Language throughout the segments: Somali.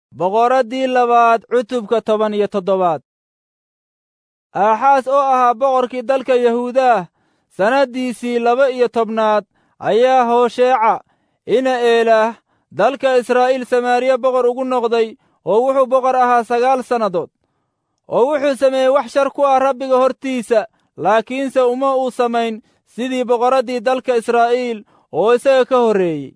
boqoraddii labaad cutubka toban iyo toddobaad aaxaas oo ahaa boqorkii dalka yahuudaah sannaddiisii laba iyo tobnaad ayaa hoosheeca ina eelaah dalka israa'iil samaariya boqor ugu noqday oo wuxuu boqor ahaa sagaal sannadood oo wuxuu sameeyey wax shar ku ah rabbiga hortiisa laakiinse uma uu samayn sidii boqorraddii dalka israa'iil oo isaga ka horreeyey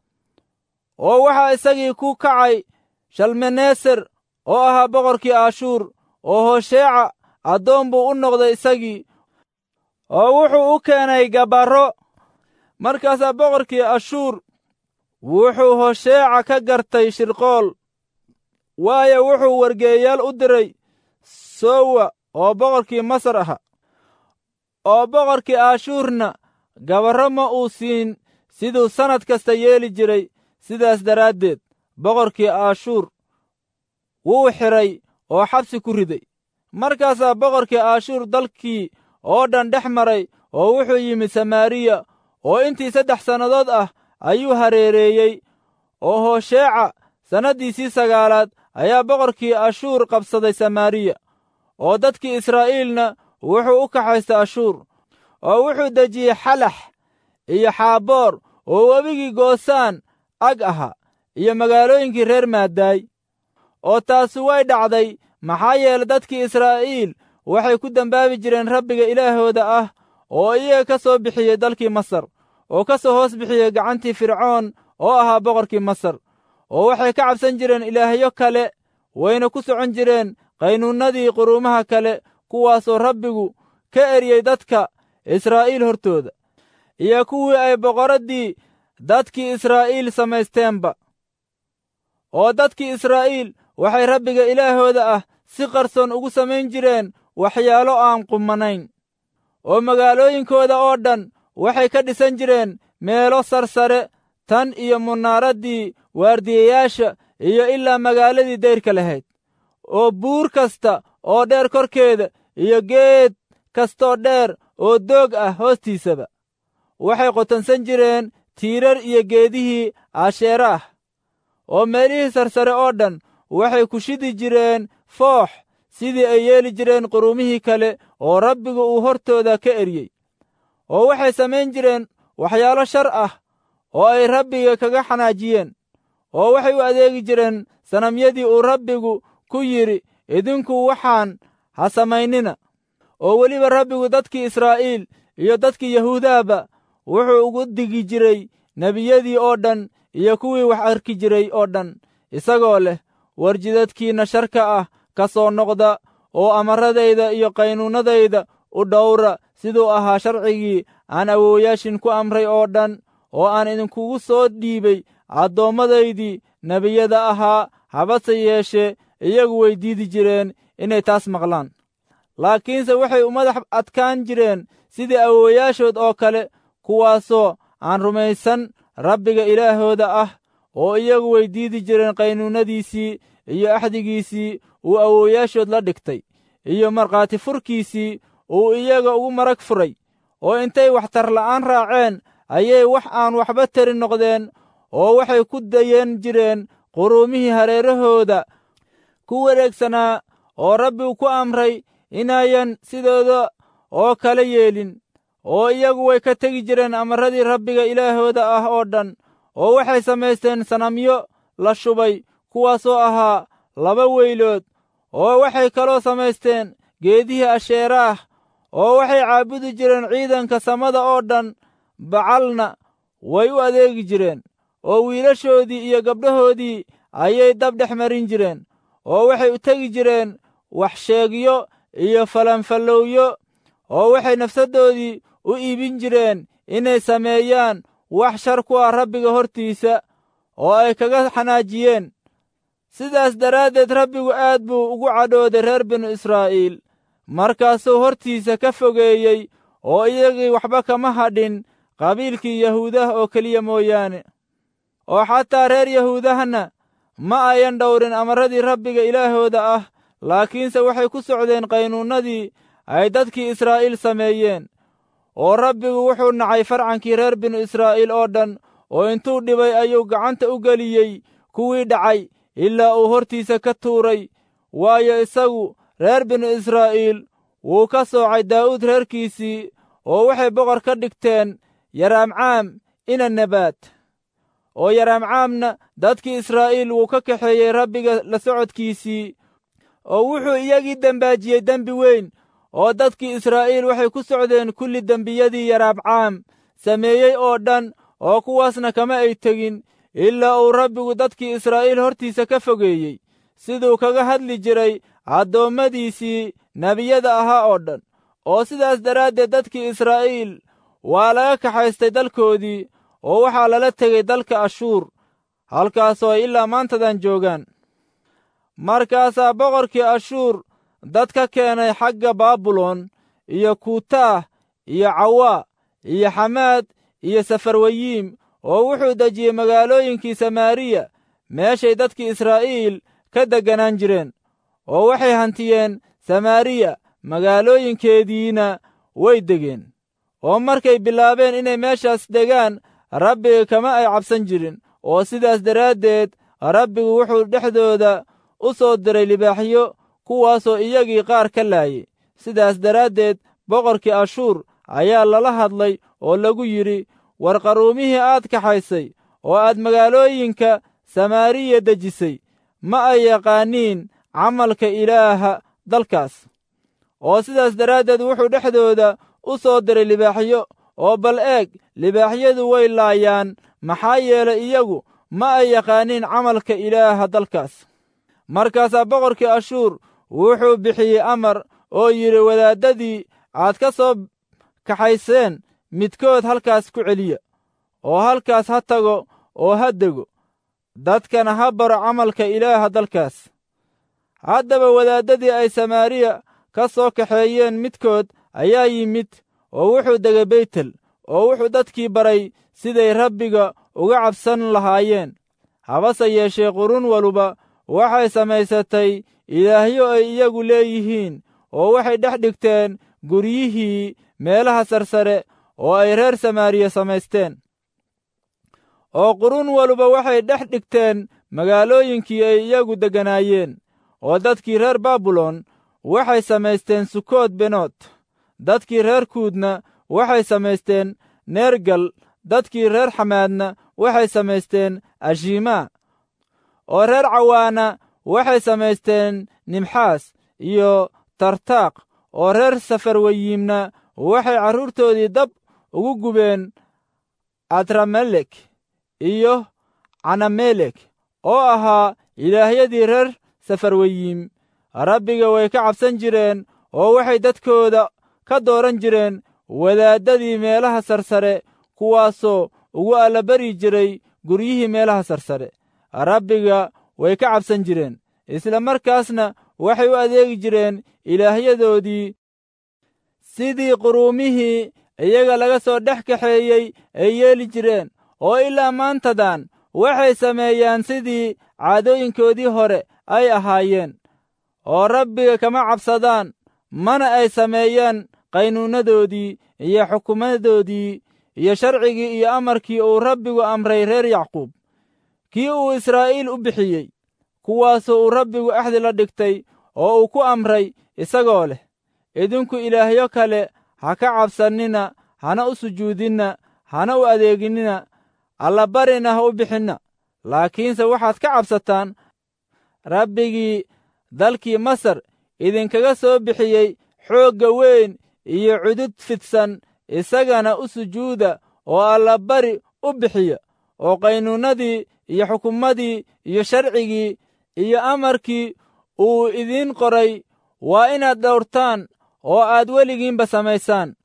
oo waxaa isagii ku kacay shalmaneser oo ahaa boqorkii aashuur oo hoosheeca addoon buu u noqday isagii oo wuxuu u keenay gabarro markaasaa boqorkii ashuur wuxuu hosheeca ka gartay shirqool waayo wuxuu wargeeyaal u diray sowa oo boqorkii masar aha oo boqorkii aashuurna gabarro ma uu siin siduu sannad kasta yeeli jiray sidaas daraaddeed boqorkii aashuur wuu xidhay oo xabsi ku riday markaasaa boqorkii aashuur dalkii oo dhan dhex maray oo wuxuu yimid samaariya oo intii saddex sannadood ah ayuu hareereeyey oo hoosheeca sannaddiisii sagaalaad ayaa boqorkii ashuur qabsaday samaariya oo dadkii israa'iilna wuxuu u kaxaystay ashuur oo wuxuu dejiyey xalax iyo xaaboor oo webigii goosaan ag ahaa iyo magaalooyinkii reer maadaay oo taasi way dhacday maxaa yeele dadkii israa'iil waxay ku dembaabi jireen rabbiga ilaahooda ah oo iyaga ka soo bixiyey dalkii masar oo ka soo hoos bixiyey gacantii fircoon oo ahaa boqorkii masar oo waxay ka cabsan jireen ilaahyo kale wayna ku socon jireen qaynuunnadii quruumaha kale kuwaasoo rabbigu ka eryey dadka israa'iil hortooda iyo kuwii ay boqoraddii dadkii israa'iil samaysteenba oo dadkii israa'iil waxay rabbiga ilaahooda ah si qarsoon ugu samayn jireen waxyaalo aan qumanayn oo magaalooyinkooda oo dhan waxay ka dhisan jireen meelo sarsare tan iyo munaaraddii waardiyayaasha iyo ilaa magaaladii dayrka lahayd oo buur kasta oo dheer korkeeda iyo geed kastoo dheer oo doog ah hoostiisaba waxay qotansan jireen tiirar iyo geedihii aasheera ah oo meelihii sarsare oo dhan waxay ku shidi jireen foox sidii ay yeeli jireen quruumihii kale oo rabbigu uu hortooda ka eryey oo waxay samayn jireen waxyaalo shar ah oo ay rabbiga kaga xanaajiyeen oo waxay u adeegi jireen sanamyadii uu rabbigu ku yidhi idinku waxaan ha samaynina oo weliba rabbigu dadkii israa'iil iyo dadkii yahuudahba wuxuu ugu digi jiray nebiyadii oo dhan iyo kuwii wax arki jiray oo dhan isagoo leh warjidadkiinna sharka ah ka soo noqda oo amaradayda iyo qaynuunnadayda u dhowra siduu ahaa sharcigii aan awoowayaashin ku amray oo dhan oo aan idinkugu soo dhiibay adoommadaydii nebiyada ahaa habase yeeshee iyagu way diidi jireen inay taas maqlaan laakiinse waxay u madax adkaan jireen sidii awoowayaashood oo kale kuwaasoo aan rumaysan rabbiga ilaahooda ah oo iyagu way diidi jireen qaynuunnadiisii iyo axdigiisii uu awoowayaashood la dhigtay iyo markhaati furkiisii uu iyaga ugu marag furay oo intay waxtar la'aan raaceen ayay wax aan waxba tari noqdeen oo waxay ku dayan jireen quruumihii hareerahooda ku wareegsanaa oo rabbigu ku amray inayan sidooda oo kale yeelin oo iyagu way ka tegi jireen amarradii rabbiga ilaahooda ah oo dhan oo waxay samaysteen sanamyo la shubay kuwaasoo ahaa laba weylood oo waxay kaloo samaysteen geedihii asheeraah oo waxay caabudi jireen ciidanka samada oo dhan bacalna way u adeegi jireen oo wiilashoodii iyo gabdhahoodii ayay dab dhex marin jireen oo waxay u tegi jireen waxsheegyo iyo falanfallowyo oo waxay nafsaddoodii u iibin jireen inay sameeyaan wax shar ku ah rabbiga hortiisa oo ay kaga xanaajiyeen sidaas daraaddeed rabbigu aad buu ugu cadhooday reer binu israa'iil markaasuu hortiisa ka fogeeyey oo iyagii waxba kama hadhin qabiilkii yahuudah oo keliya mooyaane oo xataa reer yahuudahna ma ayan dhowrin amarradii rabbiga ilaahooda ah laakiinse waxay ku socdeen qaynuunnadii ay dadkii israa'iil sameeyeen oo rabbigu wuxuu nacay farcankii reer binu israa'iil oo dhan oo intuu dhibay ayuu gacanta u geliyey kuwii dhacay ilaa uu hortiisa ka tuuray waayo isagu reer binu israa'iil wuu ka soocay daa'uud reerkiisii oo waxay boqor ka dhigteen yaraamcaam ina nebaad oo yaraamcaamna dadkii israa'iil wuu ka kaxeeyey rabbiga la socodkiisii oo wuxuu iyagii dembaajiyey dembi weyn oo dadkii israa'iil waxay ku socdeen kulli dembiyadii yaraamcaam sameeyey oo dhan oo kuwaasna kama ay tegin ilaa uu rabbigu dadkii israa'iil hortiisa ka fogeeyey siduu kaga hadli jiray addoommadiisii nebiyada ahaa oo dhan oo sidaas daraaddeed dadkii israa'iil waa laga kaxaystay dalkoodii oo waxaa lala tegey dalka ashuur halkaasoo ay ilaa maantadan joogaan markaasaa boqorkii ashuur dad ka keenay xagga baabilon iyo kuutaah iyo cawaa iyo xamaad iyo safarwayiim oo wuxuu dejiyey magaalooyinkii samaariya meeshay dadkii israa'iil ka degganaan jireen oo waxay hantiyeen samaariya magaalooyinkeediina way degeen oo markay bilaabeen inay meeshaas degaan rabbiga kama ay cabsan jirin oo sidaas daraaddeed rabbigu wuxuu dhexdooda u soo diray libaaxyo kuwaasoo iyagii qaar ka laayay sidaas daraaddeed boqorkii ashuur ayaa lala hadlay oo lagu yidhi war qaruumihii aad kaxaysay oo aad magaalooyinka samaariya dejisay ma ay yaqaaniin camalka ilaaha dalkaas oo sidaas daraaddeed wuxuu dhexdooda u soo diray libaaxyo oo bal eeg libaaxyadu way laayaan maxaa yeelay iyagu ma ay yaqaaniin camalka ilaaha dalkaas markaasaa boqorkii ashuur wuxuu bixiyey amar oo yidhi wadaaddadii aad ka soo kaxayseen midkood halkaas ku celiya oo halkaas ha tago oo ha dego dadkana ha baro camalka ilaaha dalkaas haddaba wadaaddadii ay samaariya ka soo kaxeeyeen midkood ayaa yimid oo wuxuu degay beytel oo wuxuu dadkii baray siday rabbiga uga cabsan lahaayeen habase yeeshee qurun waluba waxay samaysatay ilaahyo ay iyagu leeyihiin oo waxay dhex dhigteen guryihii meelaha sarsare oo ay reer samaariya samaysteen oo qurun waluba waxay dhex dhigteen magaalooyinkii ay iyagu degganaayeen oo dadkii reer baabilon waxay samaysteen sukood benood dadkii reer kuudna waxay samaysteen neergal dadkii reer xamaadna waxay samaysteen ashimaa oo reer cawaana waxay samaysteen nimxaas iyo tartaaq oo reer safarwayiimna waxay carruurtoodii dab ugu gubeen adramelek iyo canamelek oo ahaa ilaahyadii reer safarwayiim rabbiga way ka cabsan jireen oo waxay dadkooda ka dooran jireen wadaaddadii meelaha sarsare kuwaasoo ugu allabari jiray guryihii meelaha sarsare rabbiga way ka cabsan jireen isla markaasna waxay u adeegi jireen ilaahyadoodii sidii quruumihii iyaga laga soo dhex kaxeeyey ay yeeli jireen oo ilaa maantadan waxay sameeyaan sidii caadooyinkoodii hore ay ahaayeen oo rabbiga kama cabsadaan mana ay sameeyaan qaynuunadoodii iyo xukumadoodii iyo sharcigii iyo amarkii uu rabbigu amray reer yacquub kii uu israa'iil u bixiyey kuwaasoo uu rabbigu axdi la dhigtay oo uu ku amray isagoo leh idinku ilaahyo kale ha ka cabsannina hana u sujuudinna hana u adeeginnina allabarina ha u bixinna laakiinse waxaad ka cabsataan rabbigii dalkii masar idinkaga soo bixiyey xoogga weyn iyo cudud fidsan isagana u sujuuda oo allabari u bixiya oo qaynuunnadii iyo xukumadii iyo sharcigii iyo amarkii uu idiin qoray waa inaad dhowrtaan oo aad weligiinba samaysaan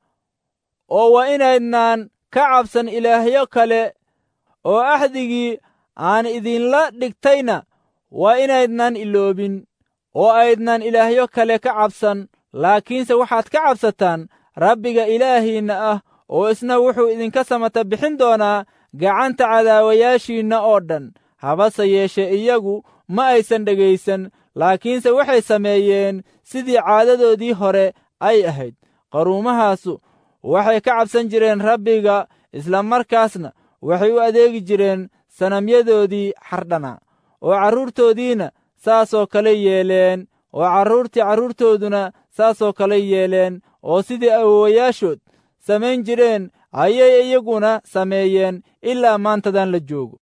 oo waa inaydnaan ka cabsan ilaahyo kale oo axdigii aan idinla dhigtayna waa inaydnaan iloobin oo aydnaan ilaahyo kale ka cabsan laakiinse waxaad ka cabsataan rabbiga ilaahiinna ah oo isna wuxuu idinka samata bixin doonaa gacanta cadaawayaashiinna oo dhan habase yeeshe iyagu ma aysan dhegaysan laakiinse waxay sameeyeen sidii caadadoodii hore ay ahayd qaruumahaasu waxay ka cabsan jireen rabbiga isla markaasna waxay u adeegi jireen sanamyadoodii xardhana oo carruurtoodiina saasoo kale yeeleen oo carruurtii carruurtooduna saasoo kale yeeleen oo sidii awowayaashood samayn jireen ayay iyaguna sameeyeen ilaa maantadan la joogo